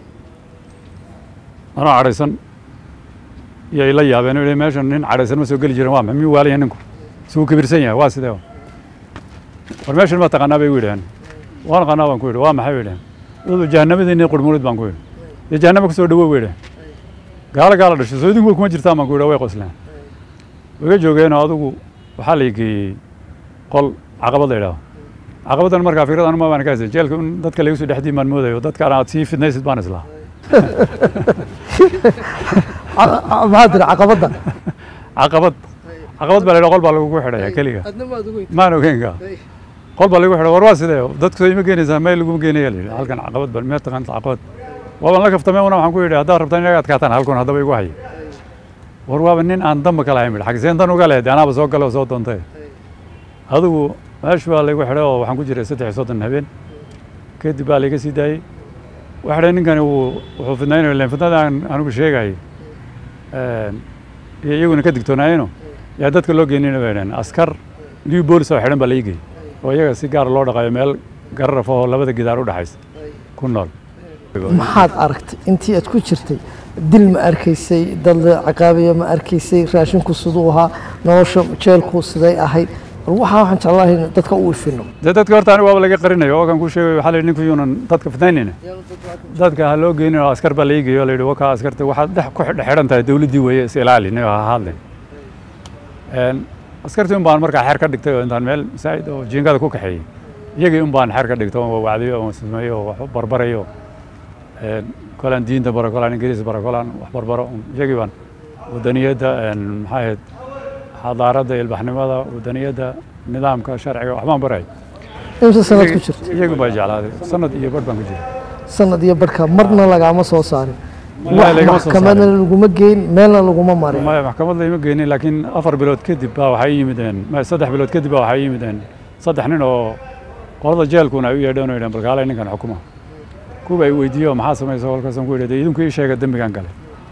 anoo cadhaysan iyo ay la yaabeen oo meeshan nin cadhaysan ma soo geli jirin waa maxay miyuu waalaya ninku isuu kibirsan yahay waa sidee war meeshan ma taqaanaa bay igu yidhaheen waan qanaa baan ku yidhi waa maxay bay yidhaheen wuxuu jahanamadiinii qurmurid baan ku yidhi iyo jahannama kasoo dhawow bay yidhaheen gaalo gaala dhashay soo idinku kuma jirtaan baan ku yidhi way qosleen waga joogeenoo adigu waxaa la geeyey qol caqabad la yidhahdo caqabaddan markaa fikrad anu ma baan ka haysan jeelka in dadka lagu soo dhexdiin baan moodayo dadka aad sii fidnaysid baan islaha maxaa tiri caqabadda caqabad caqabad baa la yidhaha qol baa lagugu xidhaya keliga maan ogeynka qol baa lagu xidhay war waa sidee dadku soo ima geenaysaa meel laguma geenaya la yidhi halkan caqabad ba mee taqaanta caqabad waabaan la kaftamay una waxaan ku yidhi haddaad rabtaan inaga adkaataan halkun haddaba igu haya war waaba nin aan damba ka lahayn bidhi xagiseen dan uga leh de anaaba soo gale oo soo doontay adigu meeshu baa laygu xidhay oo waxaan ku jiray saddex iyo soddon habeen kadib baa layga sii daayey waxay ninkani wuu wuxuu fidnaynayo len fidnada aan anigu sheegayay iyo iyaguna ka digtoonaayeno yaa dadka loo geenina bay dhaheen askar new boolis oo xidhan baa la igey oo iyaga si gaar loo dhaqayo meel gararaf oo labada gidaar u dhexaysa ku nool maxaad aragtay intii aad ku jirtay dil ma arkaysay dad la ciqaabiya ma arkaysay raashinku siduu ahaa nolosha jeelku siday ahayd bal waxaa waxaan jeclahay in dadka u ifino dee dadka horta aniga waaba laga qarinayo oo kan ku sheegayo waxaa la yidhi ninku yuunan dadka fitnaynayna dadka ha loo geynin oo askar baa la iigayo la yidhi wakaa askarta waxaad dhex ku dhex xidhan tahay dowladdii weeye is ilaali nin ha hadlin askartii un baan markaa xeer ka dhigtay oo intaan meel masaajid oo jiingada ku kaxeeyey iyagii un baan xeer ka dhigtay oo wacdiyo oo sameeyo oo wax barbarayo kolaan diinta baro kolaan ingiriis baro kolaan wax barbaro iyagii baan wadaniyadda maxaa ahayd xadaaradda ilbaxnimada wadaniyadda nidaamka sharciga waxbaan baray imse sanad ku jirta iyagii baa jeclaaday sanad iyo badh baan ku jiray sanad iyo barhka marna lagaama soo saarin Wallahi wax lagama soo maxkamadna saarin. laguma geyn meelna laguma marin maya maxkamad layma geynin laakiin afar bilood kadib baa waxay yimideen maya saddex bilood kadib baa waxay yimideen saddex nin oo qolada jeelkuna ay u yeedheen oo yidheen balkaalay ninkan xukuma kuwa ay weydiiyo maxaa samaysa kolkaasaan ku yidhi dee idinku ii sheega dembigan gale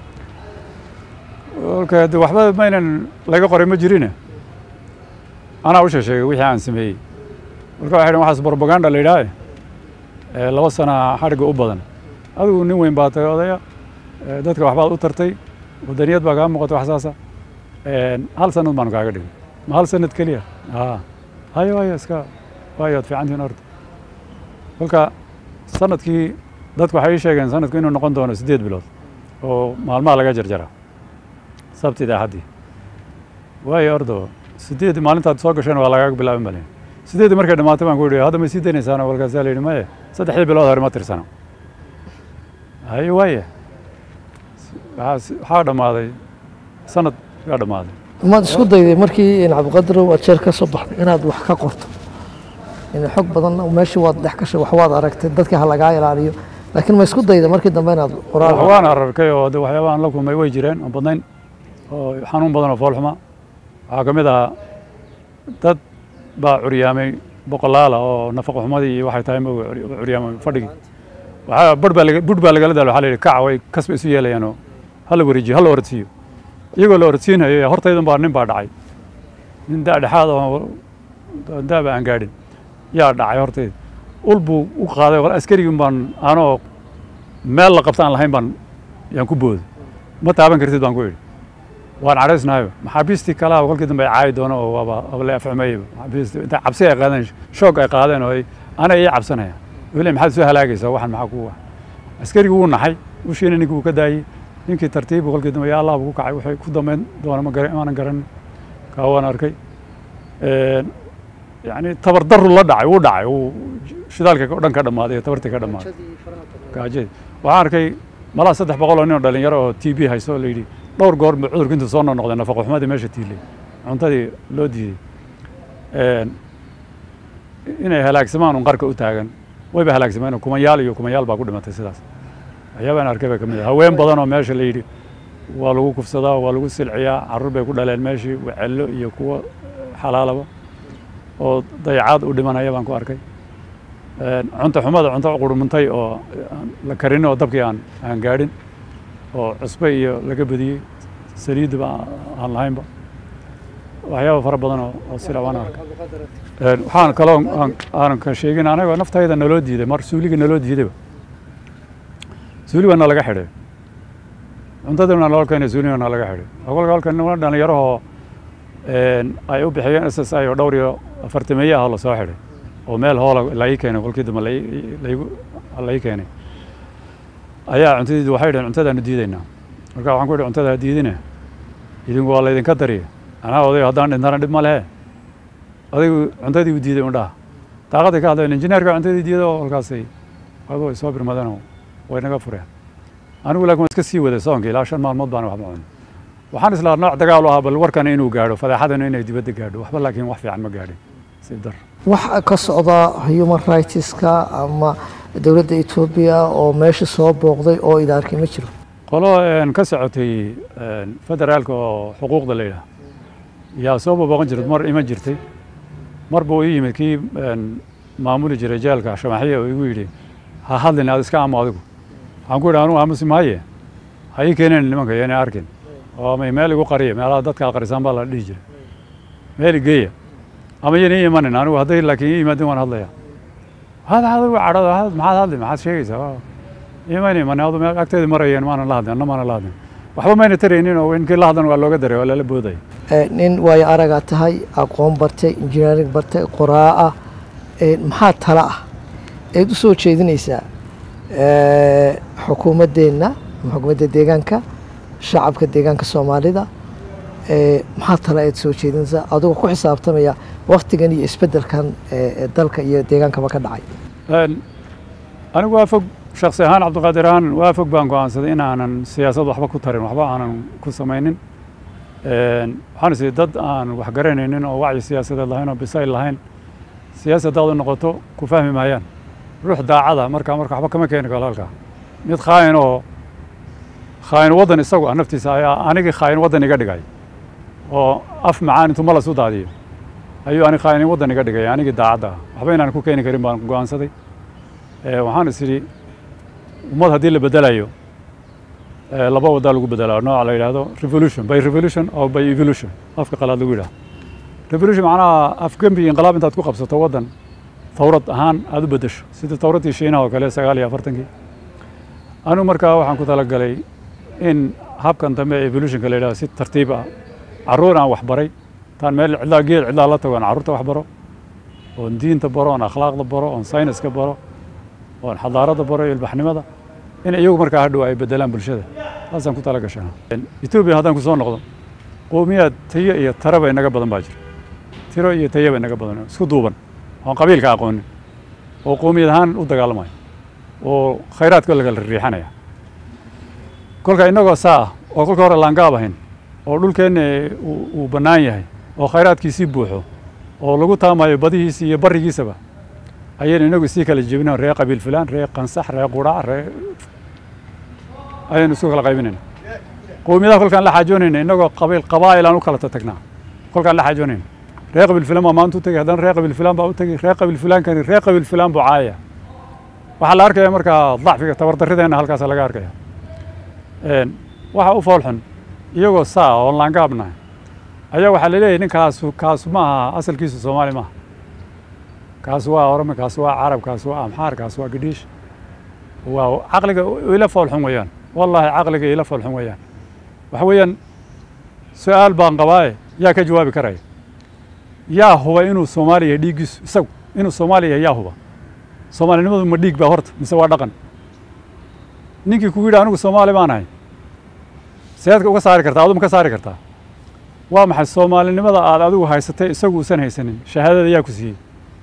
kolka de waxba maynan laga qoray ma jirine anaa u sheesheegay wixii aan sameeyey marka waxay dhhen waxaas propaganda la yidhaahe ee laba sana xadhigga u badan adigu nin weyn baa tahay odaya ee dadka waxbaad u tartay wadaniyad baa kaa muuqata wax saasa hal sanad baanu kaaga dhigay ma hal sanad keliya aa hayo hayo iska waayo ad fiicantihin horta kolka sanadkii dadku waxay ii sheegeen sanadku inuu noqon doono siddeed bilood oo maalmaha laga jarjara sabtida axaddii waayo ordo siddeed maalintaad soo gasheen waa lagaaga bilaabin malin siddeeddii markay dhammaatay baan ku yidhi hadda ma sii daynaysaano kolkaasaa la yidhi maye saddexdii bilood hore ma tirsano hayo waaye waxaa s- waxaa dhammaaday sanad gaa dhammaaday maad isku dayday markii in cabdiqadirow aad jeer ka soo baxday inaad wax ka qorto in xog badan meeshii waad dhex gashay wax waad aragtay dadka ha lagaa ilaaliyo laakiin ma isku dayda markii dambe inaad qoraal waan ararkay oo de waxyaabahan la kulmay way jireen oo badnayn oo xanuun badan oo foolxuma waxaa ka mid ahaa dad baa curyaamay boqolaala oo nafaqo xumadii iyo waxay tahay ma curyaamay fadhigii waxaa bar baa laga budh baa lagala daalo waxaa la yidhi kaca way kasba isu yeelayaan oo ha la wareejiyo ha la orodsiiyo iyagoo la orodsiinayo hortaydan baa nin baa dhacay nin daa dhexaad oo daaba aan gaadhin yaa dhacay hortayda ul buu u qaaday wal askarigin baan anoo meel la qabta aan lahayn baan yaan ku booday ma taaban kartid baan ku idhi waan cadhaysnahayo maxaabiistii kalaha kolkii dambe ay caayi doono oo waaba waaba la afxumeeyaba maxaabiistii inta cabsi ay qaadeen shoog ay qaadeen oo ay ana ii cabsanaya weli maxaad soo halaagaysaa waxan maxaa kugu ah askarigii wuu naxay ushiina ninkii wuu ka daayey ninkii tartiibu kolkii dambe yaa allah buu ku kacay waxay ku dambeyn doona ma gara maanan garanin kaa waan arkay yani tabardaru la dhacay wuu dhacay uu shidaalka oo dhan ka dhammaaday tabartii ka dhammaaday gaajadii waxaan arkay malaa saddex boqol oo nin oo dhalinyaro oo t b haysto oo la yidhi dhowr goor buu cudurku intuu soo noqnoqday nafaqo xumadii meesha tiilay cuntadii loo diiday inay halaagsamaan un qarka u taagan wayba halaagsameen oo kumanyaal iyo kumanyaal baa ku dhimatay sidaas waxyaabaan arkay baa ka mid ah haween badan oo meesha la yidhi waa lagu kufsadaa waa lagu silciyaa carruur bay ku dhaleen meeshii wacello iyo kuwo xalaalaba oo dayacaad u dhimanaya baan ku arkay cunto xumada cunto qurmuntay oo aan la karin oo dabkii aan aan gaadhin oo cusbe iyo laga badiyey saliidba aan lahaynba waxyaaba fara badan oo oo sila waan arkay waxaan kaloo aan- aanan ka sheegin anagoo naftayda naloo diiday mar suuliga naloo diidayba suuli baa nalaga xidhay cuntadina naloo keenay suuliga nalaga xidhay kolka halkan niman dhalinyarahoo ay u bixiyeen s s i oo dhowr iyo afartameeye ah oo lasoo xidhay oo meel hoola lai keenay kolkii dambe lai- laigu lai keenay ayaa cuntadiidi waxay dhaheen cuntadaanu diidaynaa marka waxaan ku idhi cuntada ha diidine idinku waa laydinka dariya anaa odayo haddaan dhintana dhib ma lehe odaygu cuntadii u diiday undhaha daaqaday ka hadleen injineerka cuntadii diiday oo halkaasay adoo ay soo birmadeen oo way naga fureen anigu laakiin waan iska sii waday soonka ilaa shan maalmood baan waxba cunin waxaan islaa nooc dagaal u ahaa bal warkan inuu gaadho fadeexadana inay dibadda gaadho waxba laakiin wax fiican ma gaadhin si dar wax ka socda human rightska ama dowladda etoobiya oo meesha soo booqday oo ida arkay ma jiro qolo een, ka socotay een, federaalka oo xuquuqda la yidhaah yaa soo booqan jirtay mar iman jirtay mar buu ii yimid kii een, maamuli jiray jeelka shamaxiya oo igu yidhi ha hadlin aad iska amo adigu waxaan ku yidhi anugu aamusi maaye ha ii keeneen nimanka iyo inay arkin oo ama meel igu qariya meelaha dadka qarisaan baa la dhihi jiray meel igeeya ama iyan ii imanin anigu hadday laakiin ii yimaadin waan hadlaya hada adigu cadhada had maxaad hadli maxaad sheegaysaa Waa- imayna iman adu meel agteeda marayeen maanan la hadlin anna maanan la hadlin waxba mayna taraynin oo inkii la hadlan waa looga daray waa lala boodaya nin waayo aragaa tahay aqoon bartay injineering bartay qoraa ah maxaa tala ah eed u soo jeedinaysaa xukuumaddeenna ama xukuumadda deegaanka shacabka deegaanka soomaalida maxaa tala eed soo jeedinaysaa adigoo ku xisaabtamaya waktigan iyo isbeddelkan dalka iyo deegaankaba ka dhacay anigu waa fog shaksi ahaan cabdiqaadir ahaan waa fog baan go-aansaday in aanan siyaasad waxba ku tarin waxba aanan ku samaynin waxaan is dad aan wax garanaynin oo wacyi siyaasadeed lahayn oo bisayl lahayn siyaasadaad u noqoto ku fahmi maayaan ruux daacada markaa marka waxba kama keeni karo halkaa mid khaayin oo khaayin waddan isagu ah naftiisa ayaa anigii khaayin waddan iga dhigay oo af macaan intuu malas u daadiyo ayuu ani khaayin waddan iga dhigay anigii daacadda ah waxba inaan ku keeni karin baan go-aansaday waxaan is idhi ummad haddii la bedelayo laba waddaa lagu bedelaa nooca la yidhaahdo revolution by revolution or by evolution afka qalaad lagu yidhahdo revolution macnaha afgembi inqilaab intaad ku qabsato waddan tawrad ahaan aada u beddesho sidii tawraddii shiinaha oo kale sagaal iyo afartankii anigu markaa waxaan ku talagalay in habkan dambe ee evolutionka la yidhahdo si tartiib ah carruur aan waxbaray taan meel cidlaa geed cidlaa la tago aan carruurta wax baro oon diinta baro oon akhlaaqda baro oon sayniska baro oon xadaaradda baro iyo ilbaxnimada in iyagu markaa hadhow ay bedelaan bulshada saasaan ku tala gashaa etoobiya haddaan ku soo noqdo qowmiyaad tayo iyo taraba inaga badan baa jira tiro iyo tayaba inaga badan isku duuban oon qabiilka aqoonin oo qowmiyad ahaan u dagaalamaya oo khayraadka lagala riixanaya kolka innagoo saa ah oo kolka hore laangaab ahayn oo dhulkeenna uu bannaan yahay oo khayraadkiisii buuxo oo lagu taamayo badihiisi iyo barrigiisaba ayaynu inagu sii kala jebinayn ree qabiil fulaan ree qansax ree quraac ree ayaynu isku kala qaybinayna qowmiyadaha kolkaan la xaajoonayna innagoo qabiil qabaa'il aan u kala tatagnaa kolkaan la xaajoonayna ree qabiil fulaan baa maanta u tegey haddana ree qabiil fulaan baa u tegey ree qabiil fulaankani ree qabiil fulaan buu caayaya waxaa la arkaya markaa dacfiga tabardarrideenna halkaasa laga arkaya waxa u foolxun iyagoo saa oon laangaabnahay ayaa waxaa la leeyahy ninkaasu kaasu ma aha asalkiisu soomaali maaha kaas waa orome kaas waa carab kaas waa amxaar kaas waa gadhiish waa caqliga ila foolxun weeyaan wallaahi caqliga ila foolxun weeyaan waxa weeyaan su-aal baan qabaaye yaa ka jawaabi karaya yaa huba inuu soomaali yahay dhiiggiisu isagu inuu soomaali yahay yaa huba soomaalinimadu ma dhiig baa horta mise waa dhaqan ninkii kugu yidhi anigu soomaali baan ahay seedka uga saari kartaa aduma ka saari kartaa waa maxay soomaalinimada aad adigu haysatay isagu uusan haysanin shahaadada yaa ku siiyey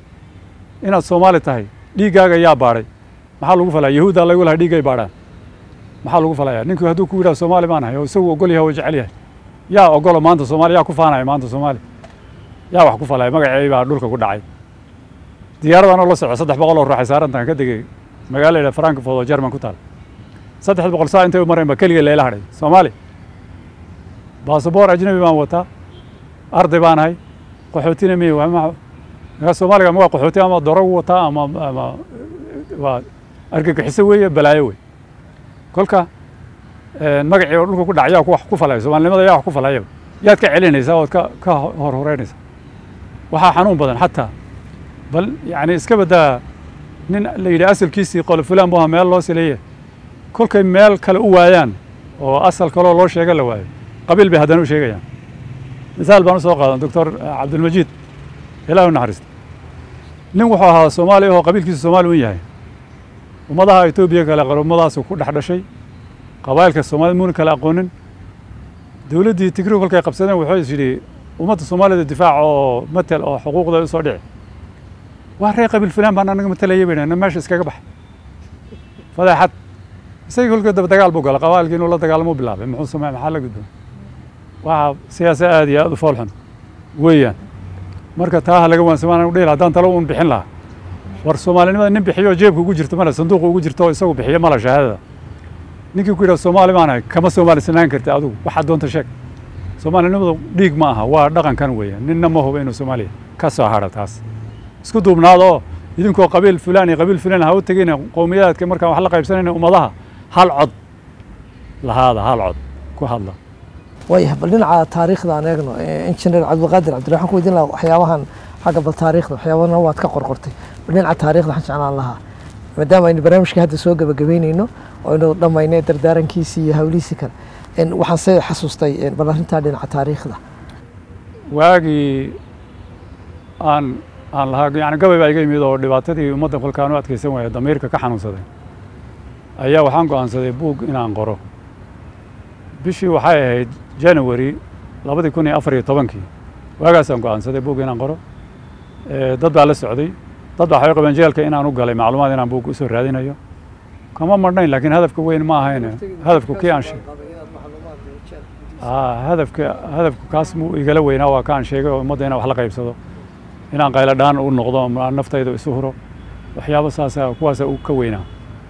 inaad soomaali tahay dhiiggaaga yaa baadhay maxaa lagu falaya yahuuddaa lagu lahaa dhiiggay baadhaan maxaa lagu falaya ninkii hadduu ku yidhaha soomaali baan ahay oo isagu ogol yahay oo jecel yahay yaa ogolo maanta soomaali yaa ku faanaya maanta soomaali yaa wax ku falaya magacii baa dhulka ku dhacay diyaaradan oo la soco saddex boqol oo ruux ay saarantahan ka degay magaala yidhaha frankfurt oo jerman ku taal saddex boqol saa intay u mareen ba keliga leela hadhay soomaali baasaboor ajnabi baan wataa arday baan ahay qaxootina miy markaa soomaaliga ma waa qaxooti ama dorogu wataa ama ama waa argagixiso weeye balaayo wey kolka magacii oo dhulka ku dhac yaa wax ku falaya soomaalinimada yaa wax ku falayaba yaad ka celinaysaa ood ka ka hor horeynaysaa waxaa xanuun badan xataa bal yacni iska baddaa nin la yidhi asalkiisii qolo fulaan bu ahaa meel loo sileeye kolkay meel kale u waayaan oo asal kaloo loo sheega la waayo qabiil bay haddana u sheegayaan misaal baan u soo qaadan doctor cabdilmajiid ilaah u naxariista nin wuxuu ahaa soomaali ahoo qabiilkiisu soomaali un yahay ummadaha etoobiya kale qarumadaasu ku dhex dhashay qabaa'ilka soomaalida muuna kale aqoonin dowladdii tigrigu kolkay qabsadeen wuxuu is yidhi ummadda soomaalida difaac oo matel oo xuquuqda u soo dhici waa ree qabiil fulaan baan anaga matalaya bay na meesha iskaga bax fadeexad isagii kolkii daba dagaal buu gala qabaa'ilkii inuu la dagaalamo bilaabay muxuu samey maxaa la gudboon waxaa siyaasa aad iyo aad u foolxun weeyaan marka taa ha laga waansamaan u dhihi haddaan talo un bixin lahaa war soomaalinimada nin bixiyo jeebka ugu jirto male sanduuqa ugu jirto oo isagu bixiyo mala shahaadada ninkii ku yidhaha soomaali baan ahay kama soomaalisanaan karti adigu waxaad doonta sheeg soomaalinimadu dhiig ma aha waa dhaqankan weeyaan ninna ma hubo inuu soomaaliya ka soo hadha taas isku duubnaada oo idinkoo qabiil fulaan iyo qabiil fulaan ha u tegina qowmiyadaadka markaan wax la qaybsanayna ummadaha hal cod lahaada hal cod ku hadla waayah bal dhinaca taariikhda aan eegno injineer cabdiqaadir cabdilla waxaan ku weydiin lahaa waxyaabahan xagga bal taariikhda waxyaabana waad ka qorqortay bal dhinaca taariikhda waxaan jeclaan lahaa maadaama aynu barnaamijka hadda soo gabagabeyneyno oo aynu dhammaynay dardaarankiisii iyo hawlihiisii kale waxaan se xasuustay bal arrintaa dhinaca taariikhda waagii aan aan lahaa yani gabay baa iga yimid oo dhibaatadii ummadda kolkaan u adkaysan waaya damiirka ka xanuunsaday ayaa waxaan go'aansaday buug inaan qoro bishii waxay ahayd january labadii kun iyo afar iyo tobankii waagaasaan go'aansaday buug inaan qoro dad baa la socday dad baa waxay qabeen jeelka inaan u galay macluumaad inaan buug usoo raadinayo kama marnayn laakiin hadafka weyn ma ahayn hadafku kii aan hadafka hadafku kaas muu igala weynaa waa kaan sheegay oo ummadda inaan wax la qaybsado inaan qaylo dhaan u noqdo naftayda isu huro waxyaabo saasa kuwaasa u ka weynaa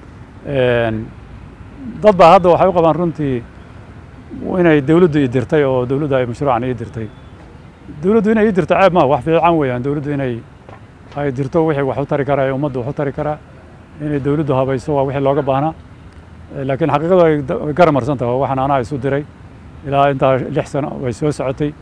dad baa hadda waxay u qabaan runtii inay dawladdu ii dirtay oo dawladdu ay mashruucan ii dirtay dawladdu inay ii dirto ceeb ma wax fiican weeyaan dawladdu inay ay dirto wixii wax u tari karaa ee ummaddu wax u tari karaa inay dawladdu habayso waa wixii looga baahnaa laakiin xaqiiqadu ay garamarsan tahay waxaan anaa isu diray ilaa intaa lix sano way soo socotay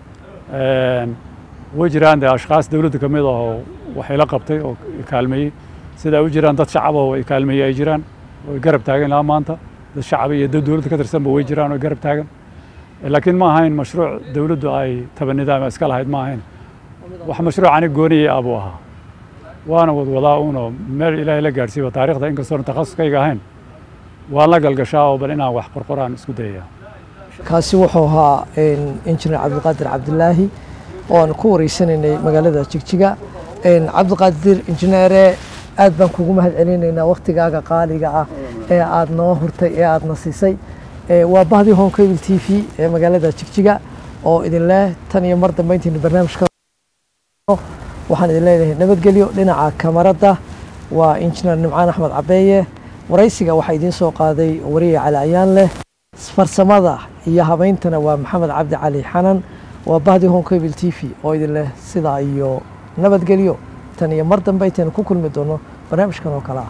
way jiraan dee ashkaas dawladda ka mid ah oo wax ila qabtay oo kaalmeeyey sida ay u jiraan dad shacab oo kaalmeeyey ay jiraan oo garab taagan ilaa maanta dad shacab iyo dad dawladda ka tirsanba way jiraan oo garab taagan laakiin ma ahayn mashruuc dawladdu ay tabanidaama iska lahayd ma ahayn wax mashruuc ani gooniyey abuu ahaa waana wadwadaa uunoo meel ilaahay la gaadhsiiba taarikhda inkastoona takhasuskayga ahayn waan la galgashaa oo bal inaan wax qorqoraan isku dayayaa kaasi wuxuu ahaa injineer cabdiqaadir cabdilaahi oo aan ku wareysanaynay magaalada jigjiga cabdiqaadir injineere aad baan kugu mahad celinaynaa waktigaaga qaaliga ah ee aad noo hurtay ee aad na siisay waa bahdii home cable t v ee magaalada jigjiga oo idin leh tan iyo mar dambe intaynu barnaamijka waxaan idin leedahay nabadgelyo dhinaca kamarada waa injineer nimcaan axmed cabeeye waraysiga waxaa idiin soo qaaday wariye cali ayaan leh farsamada iyo habayntana waa maxamed cabdi cali xanan waa bahdii home cable t v oo idin leh sidaa iyo nabadgelyo tan iyo mar dambe intaynu ku kulmi doono barnaamijkan oo kale ah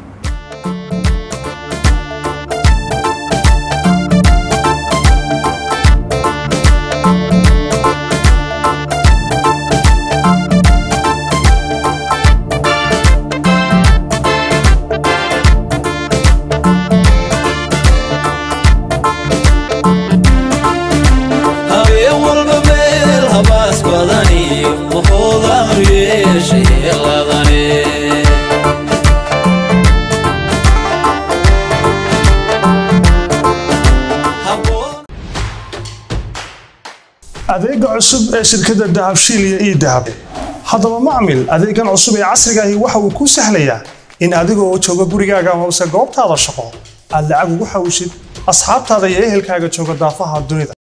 adeega cusub ee shirkadda dahabshiil iyo ii dahab haddaba macmil adeegan cusub ee casrigaahi waxa uu kuu sahlayaa in adigoo jooga gurigaaga hoose goobtaada shaqo aad lacag ugu xawishid asxaabtaada iyo ehelkaaga jooga daafaha dunida